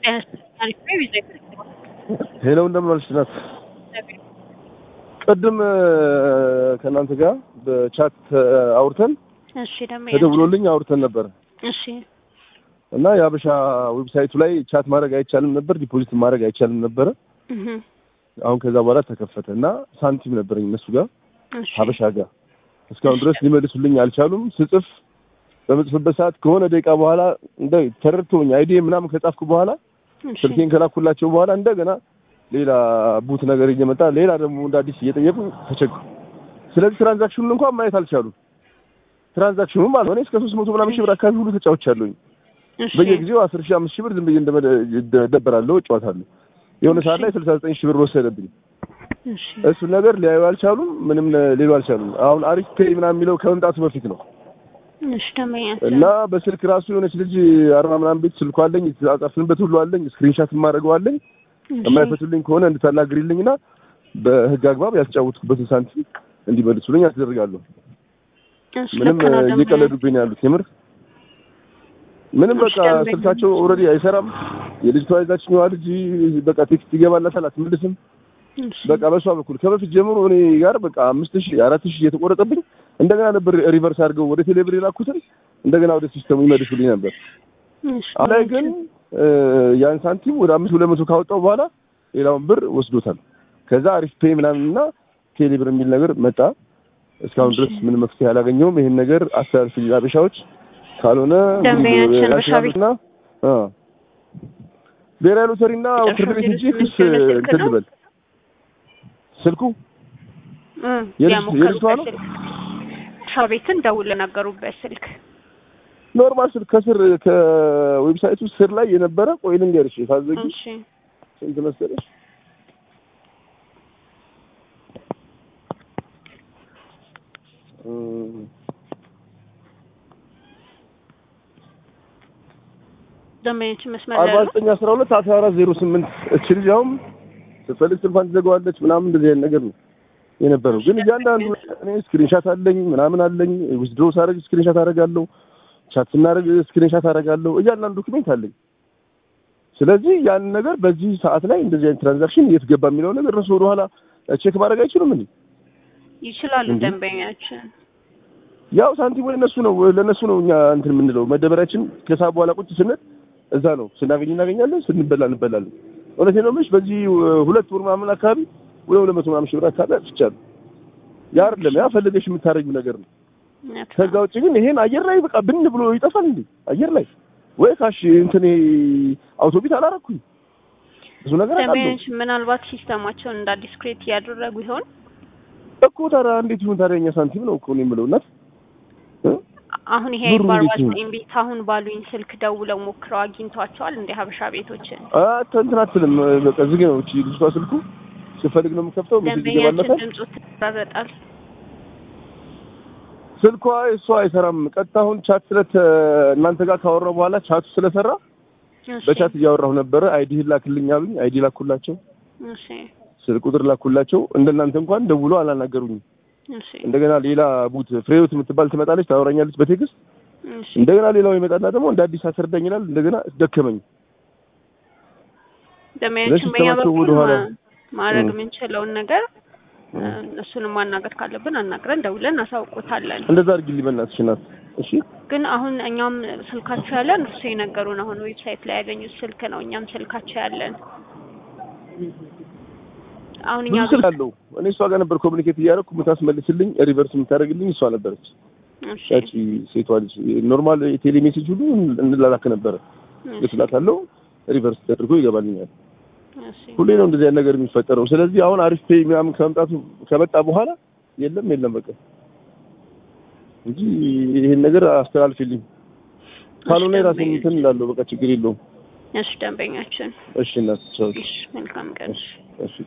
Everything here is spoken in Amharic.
ሄሎ እንደምን ዋልሽ ናት። ቅድም ከእናንተ ጋር በቻት አውርተን እሺ ደግሞ ተደውሎልኝ አውርተን ነበር እሺ እና የሀበሻ ዌብሳይቱ ላይ ቻት ማድረግ አይቻልም ነበር፣ ዲፖዚት ማድረግ አይቻልም ነበረ። እህ አሁን ከዛ በኋላ ተከፈተ እና ሳንቲም ነበረኝ እነሱ ጋር እሺ ሀበሻ ጋር እስካሁን ድረስ ሊመልሱልኝ አልቻሉም። ስጽፍ በምጽፍበት ሰዓት ከሆነ ደቂቃ በኋላ እንደ ተረድቶኝ አይዲ ምናምን ከጻፍኩ በኋላ እሺ ስልኬን ከላኩላቸው በኋላ እንደገና ሌላ ቡት ነገር እየመጣ ሌላ ደግሞ እንደ አዲስ እየጠየቁ ተቸገሩ። ስለዚህ ትራንዛክሽኑን እንኳን ማየት አልቻሉም። ትራንዛክሽኑ ማለት ነው እኔ እስከ ሶስት መቶ ምናምን ሺህ ብር አካባቢ ሁሉ ተጫውቻለሁኝ። እሺ በየጊዜው አስር ሺህ አምስት ሺህ ብር ዝም ብዬ እንደደበራለሁ እጫወታለሁ። የሆነ ሰዓት ላይ ስልሳ ዘጠኝ ሺህ ብር ወሰደብኝ። እሺ እሱን ነገር ሊያዩ አልቻሉም። ምንም ሊሉ አልቻሉም። አሁን አሪፍ ፔይ ምናምን የሚለው ከመምጣቱ በፊት ነው እሺ ደግሞ እና በስልክ ራሱ የሆነች ልጅ አርባ ምናምን ቤት ስልኳ አለኝ የተጻጻፍንበት ሁሉ አለኝ ስክሪንሻት የማደርገው አለኝ የማይፈቱልኝ ከሆነ እንድታናግሪልኝና በህግ አግባብ ያስጫወትኩበትን ሳንቲም እንዲመልሱልኝ አስደርጋለሁ። እሺ ምንም ልክ ነው ደግሞ እየቀለዱብኝ ነው ያሉት የምር ምንም በቃ እሺ፣ ደንበኛ። ስልካቸው ኦልሬዲ አይሰራም። የልጅቷ የዛችኛዋ ልጅ በቃ ቴክስት ይገባላታል አትመልስም። እሺ በቃ በሷ በኩል ከበፊት ጀምሮ እኔ ጋር በቃ አምስት ሺህ አራት ሺህ እየተቆረጠብኝ እንደገና ነበር ሪቨርስ አድርገው ወደ ቴሌብር የላኩትን እንደገና ወደ ሲስተሙ ይመልሱልኝ ነበር። እሺ አሁን ላይ ግን እ ያን ሳንቲም ወደ አምስት ሁለት መቶ ካወጣው በኋላ ሌላውን ብር ወስዶታል። ከዛ አሪፍ ፔይ ምናምን እና ቴሌብር የሚል ነገር መጣ። እስካሁን ድረስ ምንም መፍትሄ አላገኘውም። ይሄን ነገር አስተላልፍ አበሻዎች ካልሆነ ደንበኛችን በሻቢ- እና አ ብሔራዊ ሎተሪና ፍርድ ቤት እንጂ ክስ እንትን ልበል ስልኩ እ የልጅ- ያሞከሩበት የልጅቷ ነው? ስልክ ሻው ቤትን ደውለው ነገሩበት ስልክ ኖርማል ስልክ ከስር ከዌብሳይቱ ስር ላይ የነበረ ቆይ ልንገርሽ ታዘጊ እሺ ስንት መሰለሽ እም፣ ደንበኛችን መስመር ላይ አርባ ነው ዘጠኝ አስራ ሁለት አስራ አራት ዜሮ ስምንት እች ልጅ አሁን ስትፈልግ ስልኳን ትዘጋዋለች ምናምን እንደዚህ አይነት ነገር ነው የነበረው። ግን እያንዳንዱ እኔ ስክሪንሻት አለኝ ምናምን አለኝ ዊዝድሮ ሳደርግ ስክሪንሻት አደርጋለሁ፣ ቻት ስናደርግ ስክሪንሻት አደርጋለሁ። እያንዳንዱ ዶክሜንት አለኝ። ስለዚህ ያን ነገር በዚህ ሰዓት ላይ እንደዚህ አይነት ትራንዛክሽን የት ገባ የሚለው ነገር እነሱ ወደኋላ ቼክ ማድረግ አይችሉም እንዴ? ይችላሉ እንዴ? ደንበኛችን ያው ሳንቲም ወይ እነሱ ነው ለእነሱ ነው እኛ እንትን የምንለው መደበሪያችን ከሰዓት በኋላ ቁጭ ስንል እዛ ነው ስናገኝ እናገኛለን ስንበላ እንበላለን እውነቴን ነው የምልሽ በዚህ ሁለት ወር ምናምን አካባቢ ወደ ሁለት መቶ ምናምን ሺህ ብር አካባቢ አጥፍቻለሁ ያ አይደለም ያ ፈልገሽ የምታደርጊው ነገር ነው እውነት ነው። ከዛ ውጭ ግን ይሄን አየር ላይ በቃ ብን ብሎ ይጠፋል እንዴ አየር ላይ ወይ ካሽ እንትን ይሄ አውቶቢት አላረኩኝ ብዙ ነገር አውቃለሁ ደንበኛችን ምናልባት ሲስተማቸውን እንደ አዲስ ክሬት እያደረጉ ይሆን እኮ ታዲያ እንዴት ይሁን ታዲያ እኛ ሳንቲም ነው እኮ ነው የምለው እናት እ? አሁን ይሄ ብሩ በአርባ እንዴት ይሁን? ዘጠኝ ቤት አሁን ባሉኝ ስልክ ደውለው ሞክረው አግኝቷቸዋል እንደ ሀበሻ ቤቶችን አ እንትን አትልም በቃ ዝግ ነው እቺ ልጅቷ ስልኩ ስፈልግ ነው የምከፍተው ሜሴጅ ደንበኛችን ይገባላታል ድምፁ ትራረጣል ስልኳ እሷ አይሰራም ቀጥታ አሁን ቻት ስለት እናንተ ጋር ካወራሁ በኋላ ቻቱ ስለሰራ እሺ በቻት እያወራሁ ነበረ አይዲ ላክልኝ አሉኝ አይዲ ላኩላቸው እሺ ስልክ ቁጥር ላኩላቸው እንደናንተ እንኳን ደውሎ አላናገሩኝም እሺ እንደገና ሌላ ቡት ፍሬህይወት የምትባል ትመጣለች ታወራኛለች በቴክስት እሺ እንደገና ሌላው ይመጣና ደግሞ እንደ አዲስ አስረዳኝ ይላል እንደገና ደከመኝ ደንበኛችን በእኛ ለሲስተማቸው በኩል ወደኋላ- ማ- ማድረግ እ። የምንችለውን ነገር እሱንም ማናገር ካለብን አናግረን ደውለን እናሳውቆታለን። እንደዛ አድርጊልኝ በእናትሽ እናት እሺ ግን አሁን እኛም ስልካቸው ያለን እርሱ የነገሩን አሁን ዌብሳይት ላይ ያገኙት ስልክ ነው። እኛም ስልካቸው ያለን አሁን እኛ ብዙ ስልክ አለው እኔ እሷ ጋር ነበር ኮሚኒኬት እያደረኩ የምታስመልስልኝ ሪቨርስ የምታደርግልኝ እሷ ነበረች እሺ ያቺ ሴቷ ልጅ ኖርማል የቴሌ ሜሴጅ ሁሉ እንላላክ ነበረ እሺ ልስላታለሁ ሪቨርስ ተደርጎ ይገባልኛል እሺ ሁሌ ነው እንደዚህ አይነት ነገር የሚፈጠረው ስለዚህ አሁን አሪፍ ፔይ ምናምን ከመምጣቱ ከመጣ በኋላ የለም የለም በቃ እንጂ ይሄን ነገር አስተላልፊልኝ ካልሆነ እሺ፣ የራሴን እንትን እላለሁ በቃ ችግር የለውም እሺ ደንበኛችን እሺ እናት ቻው እሺ መልካም ቀን እሺ እሺ